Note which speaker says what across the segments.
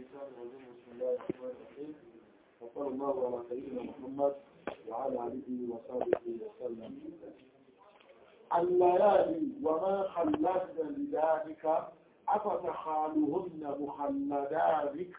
Speaker 1: الشيطان الرجيم بسم الله الرحمن الرحيم وصلى الله على سيدنا محمد وعلى آله وصحبه وسلم الليالي وما خلدنا لذلك أفتخالهن مخلدانك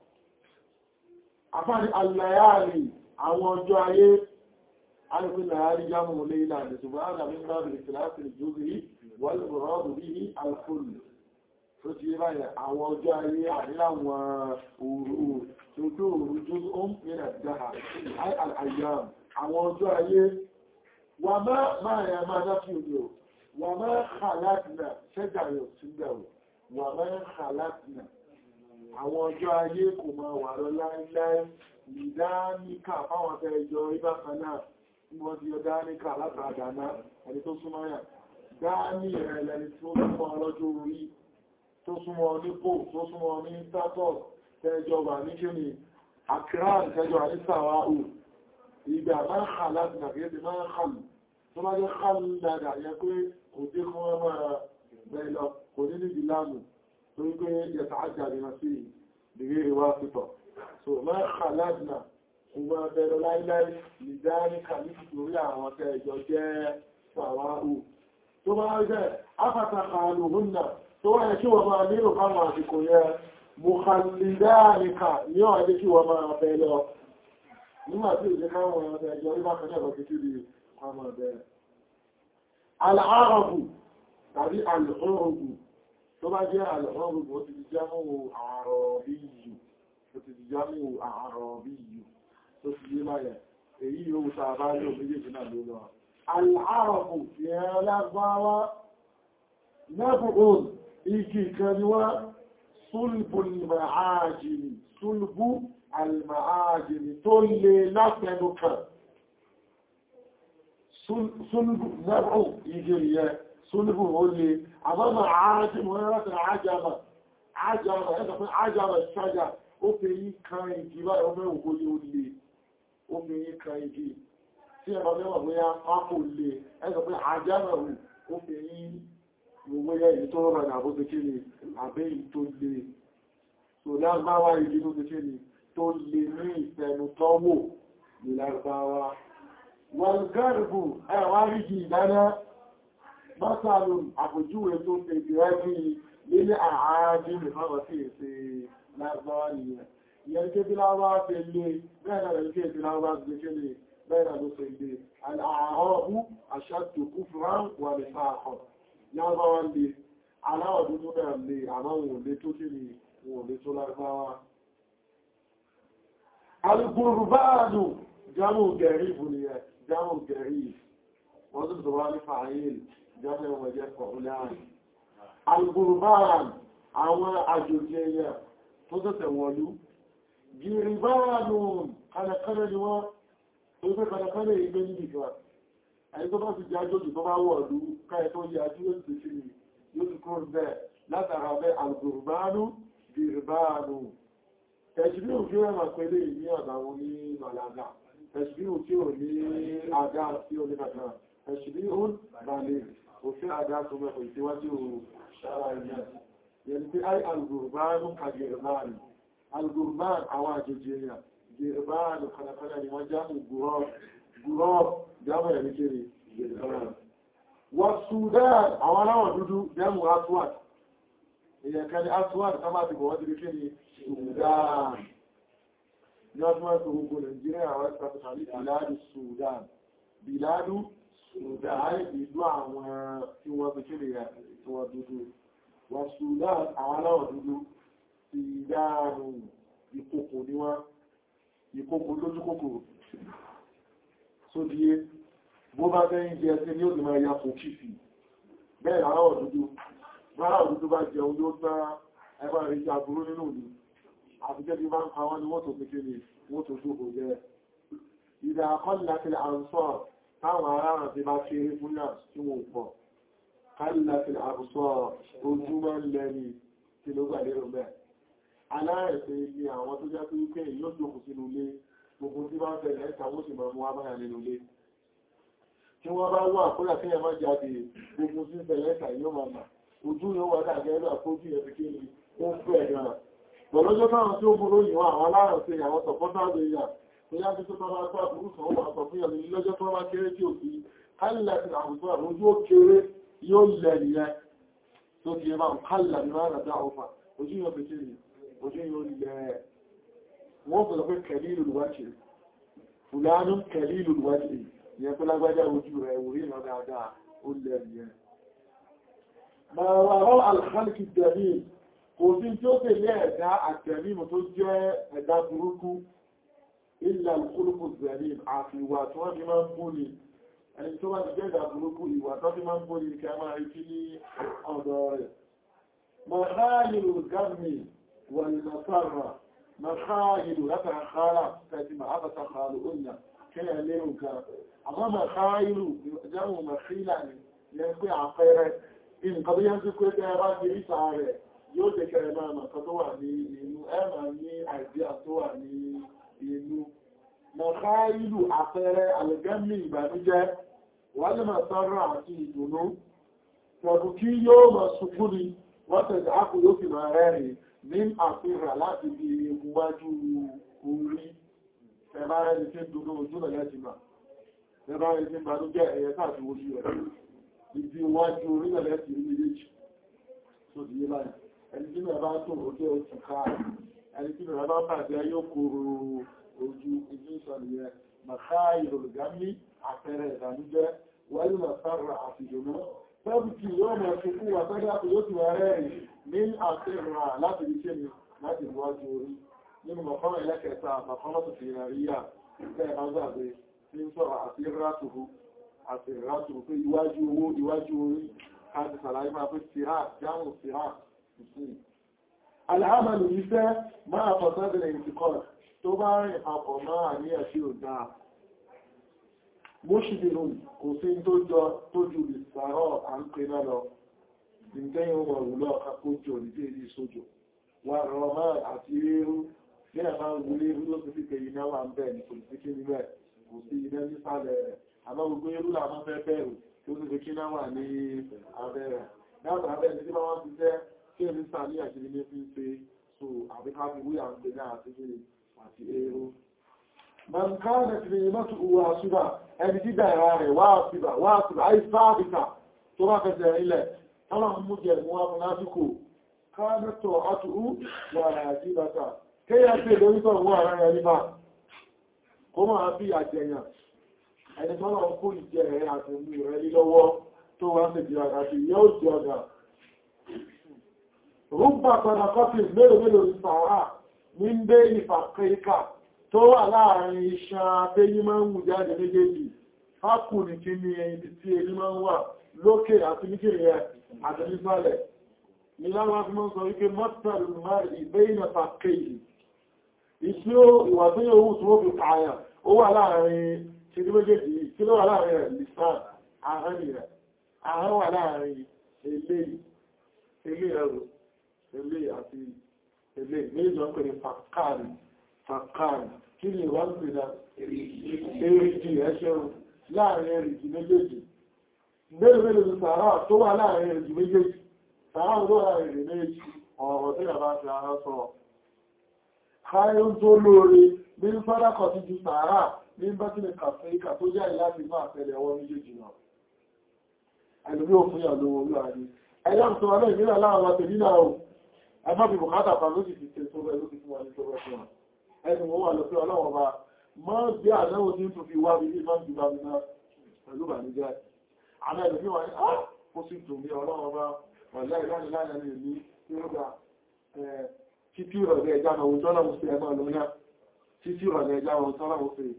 Speaker 1: àfáàrí àlàyàrí àwọn ọjọ́ ayé alìpínlẹ̀ àríjámù lè ìlànà ṣùgbọ́n àdàmí bá bèèrè kìláàsì ìjúzí wọ́n lè rọ́ọ̀dù bí i alkùnlù tó ti ráyẹ̀ àwọn ọjọ́ ayé àríláwọn òru tó tó òru jú ó ń pèrè dáa àyàm àwọn ọjọ́ ayé wà máa yà máa dákì òjò wà máa kàlátìnà ṣẹ́gbà yóò sígbẹ̀wò wà máa kàlátìnà àwọn ọjọ́ ayé kò máa wà lọ láíláí ìdáníkà fáwọn afẹ́ ìjọ ìbákaná tí wọ́n ti yọ dáníkà látàdàná ẹni tó súnmọ́ yà dání rẹ̀ lẹni tó súnmọ́ ọlọ́jọ́ orí tó súnmọ́ nípò tó súnmọ́ ní status tẹ́jọ wà ní kí ni akran tẹ́jọ wà ní sàwáhù ìgbà máa ń kà láti nàfíyẹ́ máa ń kàlù tó bá jẹ́ kàlù dada yẹ pé kò dé fún ọmọ bẹ́ẹ̀ lọ kò ní ní ìlànà torípé yẹtàájà ní sí ìrírí wá pípọ̀. so máa kàládìnà ṣùgbọ́n bẹ̀rẹ̀ láíláí ìdáríkà ní ìtorí àwọn tẹ́ẹjọ jẹ́ sàwáhù tó bá jẹ́ afàtàkà alùhúnnà tó wáyé kí wọ́n máa nílò káwọn àsìkò yẹ mùkàlìdáríkà ní ọ̀dẹ́ kí wọ́n máa bẹ̀ lọ nígbà tí ìjẹ́ káwọn tẹ́ẹjọ rí bákan náà lọ́kí tí wọ́n máa bẹ̀ al'arabu tàbí al'arabu tó bá jẹ́ al'arabu ó ti di jámù àrọ̀bíyù ó ti di jámù àrọ̀bíyù tó ti yé máyẹ̀ èyí yóò ta bá lò méjèèjì náà ló lọ al'arabu yẹn lágbáwá nẹ́bùn igi kan ni wá súlbù al-ma'ajini súlbù al-ma'ajini tó lè látẹnu kan súlbù nẹ́bùn igi yẹn súlùbù ó lè àbámà àájímù rẹ̀ àjámà àjámà ẹ̀sọ̀ fún àjámà ṣájá ó fi yí kan igi bá ọmọ òkú ní ó lè ó fi yí kan igi tí ẹ̀bá mẹ́wàá bóyá pápò lè ẹ̀sọ̀ fún àjámà rù ó fi yí gbogbo èyí tó rọ̀ nà bó ti kí ni àbẹ́ yìí tó lè tó lágbáwá igi tó ti kí ni tó lè ní ìfẹ̀nù tọ́wò ní lágbáwá wọ́n gẹ́rùbù ẹ̀wà rí ìdáná Mọ́sàlùm àpòjúwé tó tètè rẹ́bí nílé àájí nìfàwọ̀ sí èsè lágbàwà nìyẹn. Ìyẹn ké bí láwá fẹ́ lé bẹ́ẹ̀nà rẹ̀ ké bí láwá fẹ́ ké lè bẹ́ẹ̀nà ló fẹ́ lé. Àhọ́bú àṣàtò kú fúnrán wà ní sáàkọ̀. Lágbàwà lè, aláwọ̀ dúdú náà lè, àmọ́ wọn lè tó kí ni wọn lè tó lágbàwà. Alùgbùrùbáàdù jámù gẹ̀rí ìbùnìyàn, jámù gẹ̀rí. Wọ́n tó tó wá ní fàáyìl jọ́nà wọ̀jẹ́ fọ̀húláàrí. Algùrùbáàn àwọn àjòjì ẹyẹ tó tẹ́tẹ̀ wọ̀lú. Gìrìbáànù kànàkànà ni wọ́n tó fẹ́ kànàkànà ìgbé níbi kan. Ẹni tó bá ti jẹ́ àjòjì tó bá wọ̀lú káyẹ tó yẹ àjú yóò ti fi yóò ti kúrò bẹ́ẹ̀ látara bẹ́ algùrùbáànù gìrìbáànù. Tẹ̀sìbí òfin rẹ̀ máa pẹ̀lẹ́ ìní ọ̀dàwọn ní Màlága. Tẹ̀sìbí òfin ò ní àgá sí oníkàtà. Tẹ̀sìbí òun balẹ̀ òfin àdá tó mẹ́kọ̀ ìtíwájú ṣára ilẹ̀. Yẹni pé ai algùrbánù ka gẹ̀rẹ̀bánù. Algùrbánù àwọn àjòjì èèyàn, gẹ̀rẹ̀bánù kanákaná ni wọ́n jámù gùrọ́ jámù ẹ̀rí kiri gẹ̀rẹ̀bánù. Wọ́n Sudan àwọn aláwọ̀ dúdú jámù Aswad. Èèyàn kan ní Aswad ká máa ti bọ̀ wọ́n ti rí kiri Sudan. Ní ọdún wọn tó gbogbo Nàìjíríà àwọn ìpàtàkì Biladu Sudan. Biladu Sudan ìlú àwọn tí wọ́n fi kí rẹ̀ tí wọ́n dúdú. Wọ́n Sudan àwọn aláwọ̀ dúdú ti dáàrù ìkòkò ní wọ́n, ìkòkò lójú kòkòrò. Só díé, bó bá fẹ́ ń jẹ sí ní ó ti máa ya kò kìfì. Bẹ́ẹ̀ aláwọ̀ dúdú, aláwọ̀ dúdú bá jẹun yóò gbá ẹgbà rí jà burú nínú ìlú. Àbújẹ́ bí máa ń pa wọ́n ni wọ́n tó fi kí ni wọ́n tó jókòó jẹ́. Ìdá akọ́lẹ̀ àǹsọ́ọ̀ táwọn aráàrùn ti bá kéré fún náà tí wọ́n pọ̀. kálàfil àbùsọ̀ ojúmọ́ lẹ́ni tí ló gbà lérò mẹ́. aláàrẹ̀fẹ́ ni àwọn tó jẹ́ pé wípé yóò jókòó sínú ilé gbogbo tí bá ń tẹ̀lẹ̀ ẹ̀ta wó sì mọ̀ mú abáyà nínú ilé. tí wọ́n bá wà kódà kí ẹ má jáde gbogbo tí ń tẹ̀lẹ̀ ẹ̀ta yóò máa mà ojú yóò wà dàgẹ́ ẹ̀rọ àkójú ẹ̀ fi kí ni ó ń fẹ́ gan Bọ̀lọ́jọ́ táwọn tí ó burú yìí wọ́n àwọn aláàrọ̀ sí àwọn sọ̀pọ́tàbí ìyà tó yá bí tó tọ́lá tó àbúrú sọ wọ́n sọ fún ìyàlẹ̀ lọ́jọ́ tó wá kéré tí ò sí kálẹ̀ ti àwùjọ àwọn ojú ó kéré yóò lẹ̀ nìyẹn tó ti ẹbá ń kálẹ̀ ní máa rẹ̀ ọfà ojú yóò fi kéré ojú yóò lẹ̀ wọ́n fẹ́ lọ pé kẹ̀lí ìlú wáṣẹ̀ fùlánú kẹ̀lí ìlú wáṣẹ̀ ìyẹn tó lágbájá ojú rẹ̀ orí ìrọ̀ dáadáa ó lẹ̀ nìyẹn máa wà rọ́ alhálìkì dẹ̀mí kò sí tí ó tẹ̀lé ẹ̀dá àtẹ̀mímù tó jẹ́ ẹ̀dá burúkú ilẹ̀ ìkúrùkù zẹ̀rí àti ìwà tí wọ́n fi máa ń bú ni ẹni tó wá ti jẹ́ ẹ̀dá burúkú ìwà tó fi máa ń bú ni kí a máa rí kí ní ọ̀dọ̀ rẹ̀ mọ̀háyìlú gámi wà ní nasara mọ̀háyìlú látara kára tẹ̀sí ma ábàtà kààlù òyìnà kí ẹ lérò kan àmọ́ mọ̀háyìlú jẹ́mù mọ̀hílà ni yẹn pé àpẹẹrẹ nǹkan tó yẹn ti pé tẹ́ bá ti rí sáà rẹ̀ yóò jẹ́ kẹrẹ máa mọ̀ kan tó wà ní inú ẹ̀mà ní àìdíà tó wà ní inú. Mọ̀ká ìlú àpẹẹrẹ àlẹ́gẹ́mì ìbànújẹ́ wà lè máa sọ́rọ̀ àti ìdùnnú. Pọ̀bù kí yóò mọ̀ sùkú ni wọ́n tẹ̀sẹ̀ ápù yóò fi máa rẹ́rìn ní àfihàn láti fi wájú orí. Ẹbá rẹ̀ ni tí ń dùnnú ojú rẹ̀ lẹ́ti mà. Ẹbá rẹ̀ tí ń bànújẹ́ ẹ̀yẹ káàkiri ojú rẹ̀. Ibi wájú orí rẹ̀ lẹ́ti rí méjèèjì. Tó di yé báyìí ẹni tí mẹ́ra bá tó òjò oṣù ká ẹni tí mẹ́ra bá bàjẹ́ yóò kòrò ojú ìjú ìsọ̀lẹ̀ màká ìròlùgámí àpẹẹrẹ ìdánújẹ́ wáyé màsára àti ìdùnnú tẹ́bùkì yóò mọ̀ sí fún wa tẹ́lẹ̀ àti yóò ti wà rẹ̀ ní àtẹ́rà láti rí kémi láti wájú orí nínú mọ̀kànlá ẹlẹ́kẹta mọ̀kànlá tó fi ríyà bẹ́ẹ̀ máa gbàgbé tí ń sọ̀rọ̀ àti rátùrú àti rátùrú pé iwájú owó iwájú orí káàkiri sàlàyé máa pé síhá jámù síhá Àlàámàlù iṣẹ́ máa fọ̀sọ́bìnrin ìtìkọ́ tó bá rìn papọ̀ máa ní ẹ̀ṣí òdá. Mọ́ṣìdìrún kò sí tó jọ tó jù ìsàrọ̀ à ń pè náà lọ. Ìgbẹ́yìn wọ̀ rúlọ àkójò ní èdè sójò. Wà rọ̀ máa àti rírú ní ẹ̀má wulé rú ló fi pé iná wà ń bẹ̀ ní kò sí kí níbẹ̀ kò sí iná nísàlẹ̀ rẹ̀. Àmọ́ gbogbo irú làmọ́ fẹ́ bẹ̀rù tó sì fi kí náà wà ní abẹ́rẹ̀. Dáàbà abẹ́rẹ̀ tí wọ́n ti jẹ́ kí ẹni sáà ní àṣírí ní fi ń pe so àbíká fi wúyà ń pè ní àti gírí àti èrò. Man káàdẹ̀ tí ní mọ́tò owó àṣíbà ẹni tí dára rẹ̀ wá àṣíbà wá àṣíbà àì sáàbìkà tó bá fẹsẹ̀ ilẹ̀ tọ́lá mú jẹ mú wá fún lásìkò káàdẹ̀ tó àtúrú wà àṣíbàtà kéyà pé lórí tọ̀ wọ́n ara rẹ̀ nípa kó máa bí àjẹyàn ẹni tọ́lá ń kó ìjẹ rẹ̀ àti mú rẹ̀ lílọ́wọ́ tó wá sí ìjọ àti yóò jẹ ọ̀gá rúgbà pẹ̀lọ̀kọ́tì mélòó mélòó ní sàárà ní ń dé ìfàkẹ́ríkà tó wà láàrin iṣan abẹ́yí máa ń wù jáde méjèèjì fákù ní kí ní ibi tí èyí máa ń wà lókè àti níkèrè ẹ̀ àti nísàlẹ̀ ní láwọn fi máa ń sọ wípé mọ́tàlù márì ìbẹ́yìn fàkẹ́yì ìsí ìwà tó yóò wù tí wọ́n fi kààyà ó wà láàrin kí ní méjèèjì kí ló wà láàrin rẹ̀ lisan àárín rẹ̀ àárín wà láàrin eléyìí ilé ẹrù ilé àti ilé méjì wọ́n pẹ̀lú fàkàrí fàkàrí kí ni wọ́n pẹ̀lú èrìjì ẹṣẹ́rù láàrin èrìjì méjèèjì mẹ́rin mẹ́rin ní sàárà tó wà láàrin èrìjì méjèèjì sàárà tó wà láàrin èrìjì méjèèjì ọ̀rọ̀ tí a bá fi ara sọ káyún tó lóore ní sọ́dákọ̀ ti ju sàárà ní bátìlẹ̀ kàfíríkà tó jẹ́ láti máa tẹ̀lé ọwọ́ méjèèjì náà ẹlùmí òfin àlówó olúwa ni ẹ̀yà tó wà náà ìmìnà láàrin àti nínà ò ẹgbàbí bùkátà kan ló sì fi ṣe tó rẹ̀ ló fi fún wa ní tó rẹ̀ fún wa ẹni wọ́n wà lọ sí ọlọ́wọ́ bá mọ́ bí àdáwò tí ń tó fi wá bí i máa ń jùlọ bí náà pẹ̀lú bà ní jẹ́ àmì ẹ̀lùmí wà ní ó sì tò ní ọlọ́wọ́ bá wọ̀lá ìlànà láàrin ní ìlú tí ó gbà títí ìrọ̀lẹ́ ẹja náà tọ́lá mo fi ẹ̀mọ́ lónà títí ìrọ̀lẹ́ ẹja náà tọ́lá mo fi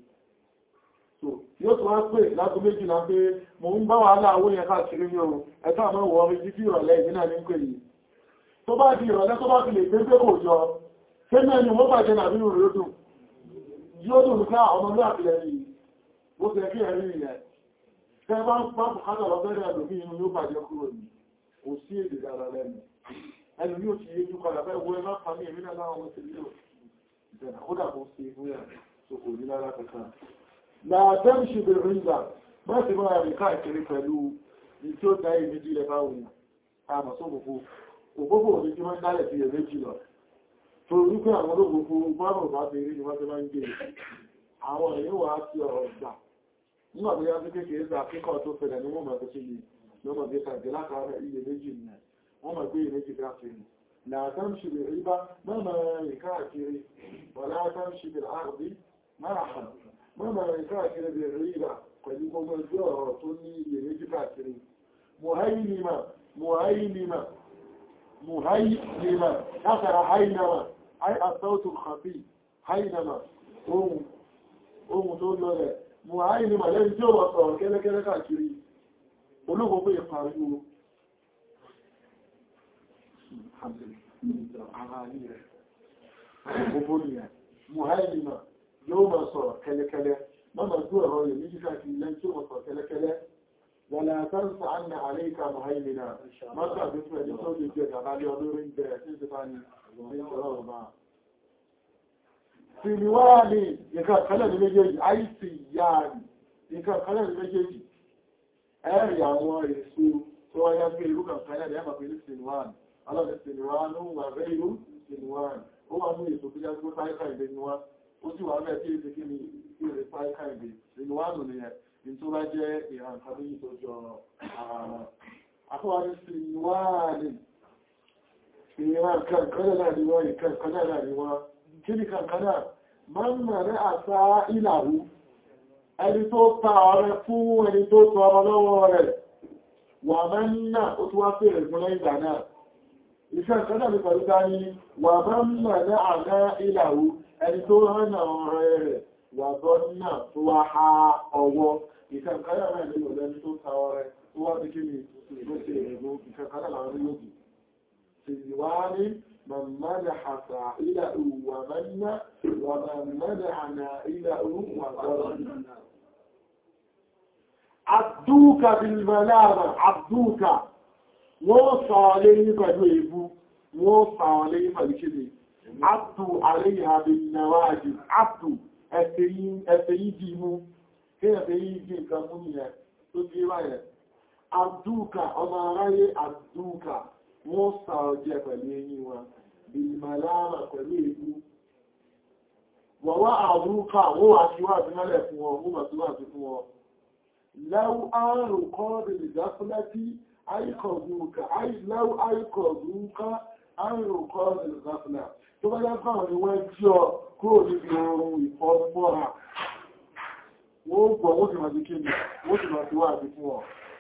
Speaker 1: yóò tó wá pè lágún méjìlá pé mo ń bá wàhálà owó yẹn káàkiri ní ohun ẹ̀ta àmọ́ wọ́n orí títí ìrọ̀lẹ́ ìdínà ní pè yìí tó bá di ìrọ̀lẹ́ tó bá fi lè gbé pé kò jọ ṣé náà ni wọ́n bàjẹ́ nàbí rò ló dùn yóò dùn ká ọmọ ní àpilẹ̀ yìí bó ṣe kí ẹ̀rí ìyẹn tẹ́ bá ń pa bùkátà lọ bẹ́rẹ̀ ẹlòmí inú yóò bàjẹ́ kúrò ní kò sí èdè dára lẹ́nu ẹlòmí ò ti yé jù padà bẹ́ẹ̀ wo ẹ má pa mí èmi náà láwọn ọmọ ti lé ìjẹ̀nà kódà kó ṣe fún yà tó kò ní lára kankan láàtẹ́mṣì bèèrè ìgbà bá ti máa rí káàkiri pẹ̀lú ní tí ó dá ìméjì lẹ bá wùn àmà só gbogbo ògbogbo òní tí wọ́n dálẹ̀ sí ẹ̀rẹ́ jùlọ tó torí pé àwọn ológun fún gbọ́rùn bá ti rí ni wọ́n ti máa ń gbé àwọn èèyàn wà á ti ọ̀rọ̀ ìgbà nígbà tó yá sí kékeré sí akẹ́kọ̀ọ́ tó fẹ̀rẹ̀ ní wọ́n mọ̀ tó ṣe lè lọ́mọ̀ bí kàjẹ́ látara iye méjì nì wọ́n mọ̀ pé iye méjì káàkiri làtàm ṣe lè rí bá mọ́mọ̀ rìn káàkiri wà látàm ṣe lè àrùbí máa mọ́mọ̀ rìn káàkiri lè rí ìgbà pẹ̀lú gbogbo ẹgbẹ́ ọ̀rọ̀ tó ní iye méjì káàkiri muhailima muhailima muhailima látara hainama ai asautul khafi hainama ohun ohun tó lọ rẹ̀ muhailima lẹ́yìn tí ó wà sọ̀rọ̀ kẹ́lẹ́kẹ́lẹ́ káàkiri olóògbò pé ìpàríwò muhailima yóò máa sọ̀rọ̀ kẹ́lẹ́kẹ́lẹ́ mọ́nà tó ẹ̀rọ yẹ̀ méjì káàkiri lẹ́yìn tí ó wà sọ̀rọ̀ kẹ́lẹ́kẹ́lẹ́ ولا تنس أن عليك مهيمنا متى بسم الله صوت الجيد على يدور انت سيستاني من الله سنواني يكا خلال méjèèjì أي سياني يكا خلال méjèèjì ẹ̀rì àwọn èso tó wáyá pé irú kan kan ẹ̀rì ẹ̀mà pẹ̀lú sinuwan alọ́dẹ̀ sinuwan ó wà rẹ̀ irú sinuwan ó wà ní èso tó jẹ́ tó sáíkà ìdè ni wọ́n ó sì wà rẹ̀ tí èsì kí ni ìrẹ̀ sáíkà ìdè sinuwan nìyẹn tó bá jẹ́ ìrànkà méjì tó jọ ara wọn. Àfọwárí sí wáàlì ìran kankaná náà ni wọ́n ìkankaná náà ni wọ́n. Kí ni kankaná? Máa ń mọ̀ ní àṣà ìlàrú. Ẹni tó ta ọrẹ fún ẹni tó tọ ọmọ lọ́wọ́ rẹ̀. Wà máa ń náà ó tún wá fèrè fún lẹ́yìn ìgbà náà. Ìkankaná ni pẹ̀lú dání wà máa ń mọ̀ ní àṣà ìlàrú. Ẹni tó hánà ọ̀rẹ́ rẹ̀ wà bọ́nà tó wá ha ọwọ́ ìkànkàrà náà nínú lẹ́ni tó ta ọrẹ tó wá bí kí ni ìgbésẹ̀ èrò ìkànkàrà láàrin yóò سلوان من مدح سائله ومن ومن مدح نائله وظلم عبدوك بالملامة عبدوك وصى عليه فجوه وصى عليه فالكذب عبدو عليها بالنواجد عبدو ẹ̀fẹ̀yí di mú kí ẹ̀fẹ̀yí di nǹkan mú ní ẹ̀ tó di ráyẹ̀. Àdúkà ọmọ aráyé àdúkà wọ́n sà ọjẹ́ pẹ̀lú eyín wọn, bí màláàmà pẹ̀lú ikú. Wọ̀wọ́ àdúkà wọ́n wà sí wà sí mẹ́lẹ̀ fún wọn, wọ́n mọ̀ sí wà sí fún wọn. Lẹ́wọ́ àrùn kọ́ bèèrè dáfúlẹ́tí àìkọ̀dúkà, lẹ́wọ́ àìkọ̀dúkà àrùn kọ́ bèèrè dáfúlẹ́ tó bá yá fáwọn ni wọ́n jí ọ kúrò níbi oòrùn ìfọ́nmọ́ra wọ́n gbọ́ wọ́n ti máa ti kíni wọ́n ti máa ti wá àti fún ọ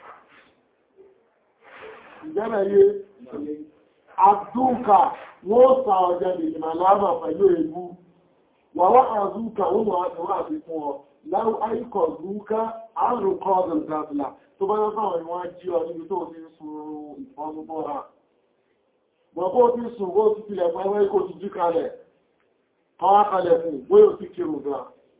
Speaker 1: ìjẹ́bẹ̀ yé àdúnkà wọ́n sà ọjọ́ ìgbìmọ̀ láàmà pẹ̀lú ègbú wàwá àdúnkà wọ́n máa ti wá àti fún ọ láwọ́ àìkọ̀ dúnkà àrùn kọ́ọ̀dùn gàbìlà tó bá yá fáwọn ni wọ́n jí ọ níbi tó ti ń sun ìfọ́nmọ́ra Bọ̀bọ́ tí sùn bó ti tilẹ̀ fún ẹwẹ́ ikò ti jí kalẹ̀, kọwá kalẹ̀ fún bóyò sí kírùn gan.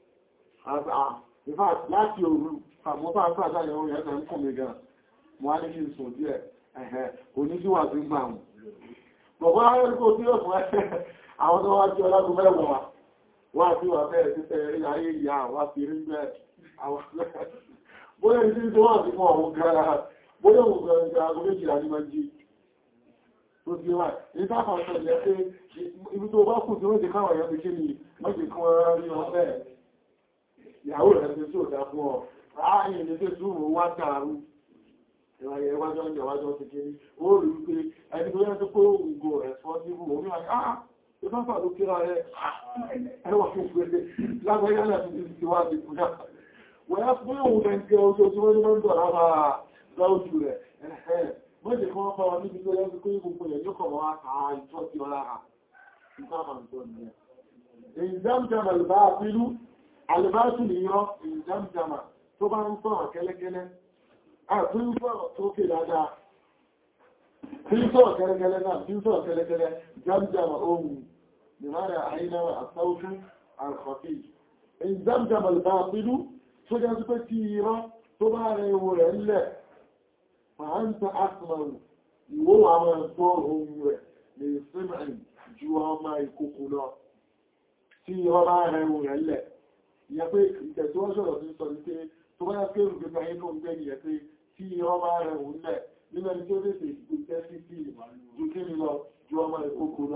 Speaker 1: Ìfà láti òru, àmọ́bá àpáta ìyàwó yẹn ń kùn mi gan. Mo á ní kí n sùn díẹ̀, ẹ̀hẹ́, oníjíwà tí ń gbà mù. Bọ̀bọ́ ayẹ́ríkò tí ó fún ẹ́ àwọn tó wá jí ọlágun mẹ́wàá, wá sí wà bẹ́ẹ̀ sí tẹ́ ayé ìyá wá fi rí bẹ́ẹ̀. Bóyá ìdí tó wà sí fún àwọn gan-an, bóyá òun gan-an tó bí wà ní táfà ọ̀sọ̀ ìyẹ́ pé ibi tó bá kù tí wọ́n ti káwà yọ́ ti kí ni mọ́jì kún ọ̀rọ̀ ní ọ̀fẹ́ ìyàwó rẹ̀ ti tó dá fún ọ ráàyìn ní tó túnmù wá tààrù ìwàyẹ̀ ìwájọ́ ìjọwájọ́ ti kí ní ó rí wípé ẹni tó yẹ́ tó kó ògùn responsible omi wà ní àà ìfáfà ló kíra rẹ̀ ẹwà fún pẹ̀lẹ̀ lágbàáyà láti ti wá ti kúrò wọ́n yá fún òun gẹ̀ǹgẹ̀ oṣù tí wọ́n ní mọ́ ń dọ̀ lára láwùjú rẹ̀ mọ́jẹ̀ kan bá wọn níbi tó yẹ́ sí pé gbogbo ẹ̀ yóò kọ̀ wọ́n àà ìtọ́ sí ọlá ha ìtàmà ìtọ́ nìyẹn ìjámjàmà albáàfilú albáàfilú yọ ìjámjàmà tó bá ń sọ̀rọ̀ kẹ́lẹ́kẹ́lẹ́ àti ń sọ̀rọ̀ tó kè dáadáa tí ń sọ̀rọ̀ kẹ́lẹ́kẹ́lẹ́ náà tí ń sọ̀rọ̀ kẹ́lẹ́kẹ́lẹ́ jámjàmà ohun nìmọ́rẹ̀ àìnáwà àsáwùjú àrùkọ̀fí ìjámjàmà albáàfilú tó jẹ́ sí pé tí irọ́ tó bá rẹ̀ ewu rẹ̀ ńlẹ̀ fàáńtà asìmọ̀rù ìwó àwọn ẹ̀gbọ́ ohun rẹ̀ lè símẹ̀ ju ọmọ ìkòkò lọ tí ọba rẹ̀ ohun rẹ̀ lẹ̀ ìyẹ pé ìtẹ̀síwọ́sọ̀rọ̀ sí sọ ní pé tó bá yẹ pé olùgbé ayé tó ń gbé nìyẹ pé tí ọba rẹ̀ ohun lẹ̀ nínú ẹni tó tètè ìgbésẹ̀ sí sí ju kí ni lọ ju ọmọ ìkòkò lọ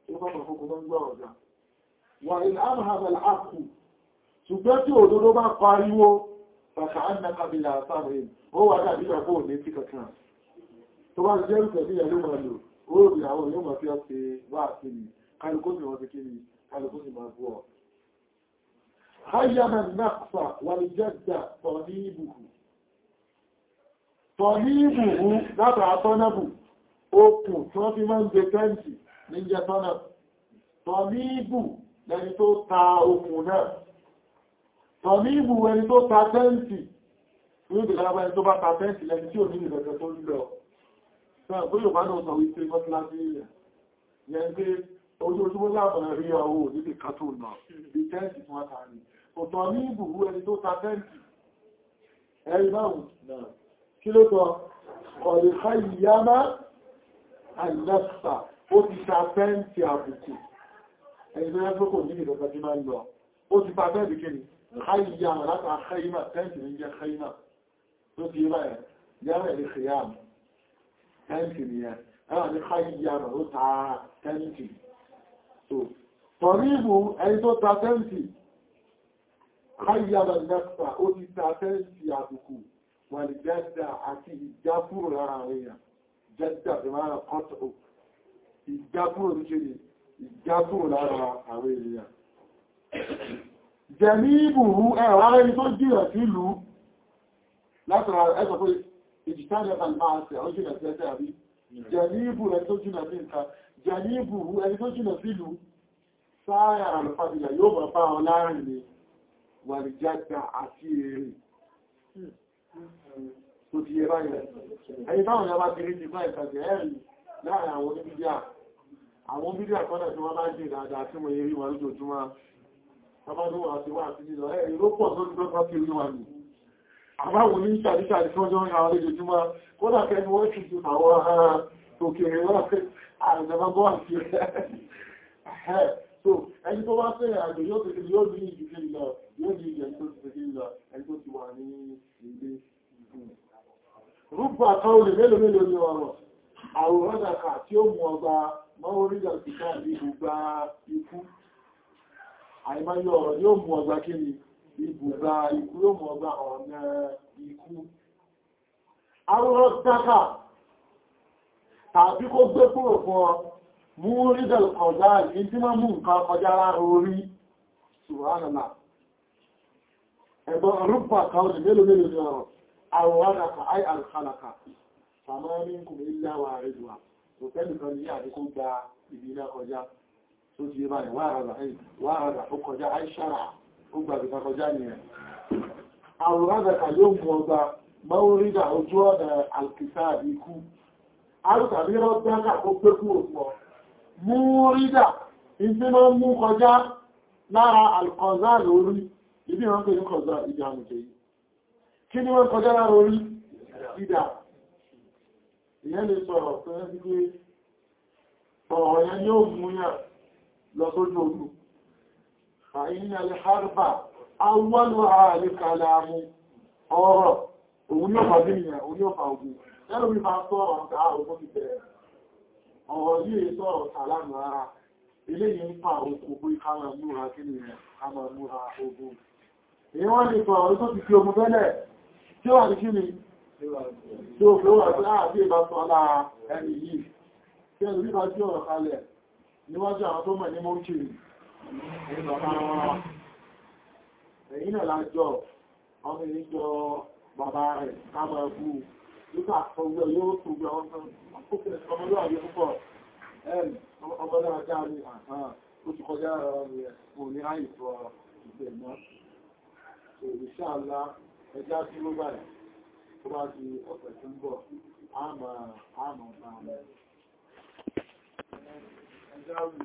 Speaker 1: ó bá mọ̀ fún gbogbo ọ̀gá wà ilẹ̀ àmàhàbà àkù ṣùgbọ́n tí òdodo bá pariwo bàkà annakabila sáàrin ó wà dàbí ọkọ̀ òní tí kankan tó bá jẹ́ ìfẹ̀ bí ẹlú máa lò ó rí àwọn yóò máa fi ọ́ ṣe wá àkíní kálukú sì wọ́n ti kí ni kálukú sì máa bú ọ. hayyama nakfa wà ní jẹ́dà tọ̀ ní ibùkù tọ̀ ní ibùkù látà tọ́nàbù okùn tí wọ́n fi máa ń gbé tẹ́ǹtì ní jẹ́ tọ́nàbù tọ̀ ní ibù lẹni tó ta okùn náà tọ̀níbù ẹni tó ta tẹ́ǹtì ní ìdílábá ẹni tó bá ta tẹ́ǹtì lẹni tí ò ní ìrẹ̀kẹ́ tó lílọ ṣe pé yóò bá náà sọ wípé mọ́síláṣí rẹ̀ yẹn pé ojú ojúmọ́ láàbọ̀n rí ọwọ́ níbi kàtó náà bí tẹ́ǹtì fún àtàrí kò tọ̀níbù ẹni tó ta tẹ́ǹtì ẹ̀rí báwọn kí ló tọ́ ọ̀rẹ̀ká ìyámá àìlẹ́sà ó ti ta tẹ́ǹtì àbùkù ẹni tó yẹ́ tó kò ní ìrẹ̀kẹ́ tí máa ń lọ ó ti ta tẹ́ǹtì kí ni خيم لك خيمة تنت من جا خيمة تطي بقى جامع الخيام تنت مياه يعني خيم وطع تنت طريبه أي تطع تنت خيم النفس أولي تنت يعبكو والجدة عتي الجافور العربية جدة بمعنى قطع الجافور الجديد الجافور العربية jẹ̀míbùrú ẹ̀wà rẹ̀ tó jìnà sí ìlú látara ẹgbẹ̀ pé ìjìtàlẹ̀ alìmáàṣẹ̀ ó jìnà sí ẹsẹ̀ àbí jẹ̀míbù rẹ̀ tó jìnà sí nǹkan jẹ̀míbùrú ẹni tó jìnà sí ìlú sáàyà alùfàdìlà yóò bọ̀ bá wọn láàrin ni wà ní jágbà àti èrè tó ti yẹ báyẹ̀ ẹni táwọn yà bá ti rí ti bá ìkàjẹ̀ ẹ̀rì láàrin àwọn oníbídíà àwọn bídíà kọ́nà tí wọ́n bá jìn dáadáa tí mo yẹ rí wọn lójoojúmọ́ Àbádọ́ àti wà àti nílọ ẹ̀ ìrópọ̀ tó ti lọ́pàá kí orí wà ní. Àbáwọn ní ìṣàdíṣàdí fún ọjọ́ ìrìn àwọn olójoojúmọ́, kódà kẹni wọ́n ti tún àwọn ará òkèèrè wọ́n fẹ́ àrùnjẹmọ́gbọ́ àti ẹ̀. So, ẹni tó bá fẹ́ àjò yóò tẹ́kẹ́ yóò ní ìdíkẹ́ ìlọ, yóò ní ìjẹ́ tó ti tẹ́kẹ́ ìlọ, ẹni tó ti wà ní ilé. Rúgbà kan olè mélòó mélòó ní ọ̀rọ̀, àwòrán dàkà tí ó mú ọgbà mọ́ orílẹ̀ òkìká ní gbogbo ikú àìmáyọ̀ ọ̀rọ̀ yóò mú ọgbà kí ni ibùgbà ikú yóò mú ọgbà ọ̀nà ikú. Arúrọ̀ dákà tàbí kó gbé kúrò fún ọ, mú rídẹ̀l kọjá ìdí tí máa mú nǹkan kọjá lára orí ṣùgbọ́nàlá. Ẹ̀bọ̀n rúpa kan lè mélòó mélòó ní ọ̀rọ̀, àwòrán dákà áì àlùkálàkà, sàmọ́ kùnrin ilẹ̀ wà rẹ̀dùwà, òfẹ́ ní àdíkó gba ìbí kọjá tó ti bá ní wáhàrà wáhàrà ó kọjá àìṣàrà ó gbàgbé kọjá ní ẹ̀. àwòrán àgbàkà yóò mú ọgbà mọ́orídà ojú ọ̀nà alkìsà ikú arúkàbí rọ́gbákà ó pé kú òpó mú rídà ìdí mọ́ mú kọjá lára alkọ̀zá lórí ibi wọn pè ní kọ̀zá ìdí àmùjẹ yìí kí ni wọ́n kọjá lára orí ìdà ìyẹn lè sọ̀rọ̀ pé ọ̀rọ̀ yẹn yóò mú yàn lọ sójú ogun. Àyíní alìhárùbà, awọ́lù ààrẹ kàlàmù ọ̀rọ̀, òun yóò fàbí ìyàn, òun yóò fà ogun. Lẹ́rù bí fa sọ́rọ̀ ọ̀gá ogun ti bẹ̀rẹ̀. Ọ̀rọ̀ yìí sọ̀rọ̀ sàlámù ara, ilé yìí ń fa òkú pé ká máa múra kí ni ká máa múra ogun. Èyí wọ́n lè sọ ọ̀rọ̀ tó ti fi ogun tẹ́lẹ̀, tí ó wà ní kí ni? Tí ó fi ó wà sí àbí ìbásọ́lá ẹni yìí. Tí ẹni bí bá sí ọ̀rọ̀ kalẹ̀, níwájú àwọn tó mọ̀ ní mọ́kìrì ẹ̀yìn náà lájọ́ ọmọ ìjọ bàbá rẹ̀ káàmà ẹ̀kú nígbà ọgbẹ̀ yóò tó gbẹ̀ ọmọlúwàbí púpọ̀ ẹ̀rì ọmọdé ajá ní àhán ó ti kọjá rẹ̀ kò ní àìsọ ìgbẹ̀ náà ìṣàlá ẹjá tí ó báyìí tó bá di ọ̀pẹ̀ tó ń bọ̀ á máa bá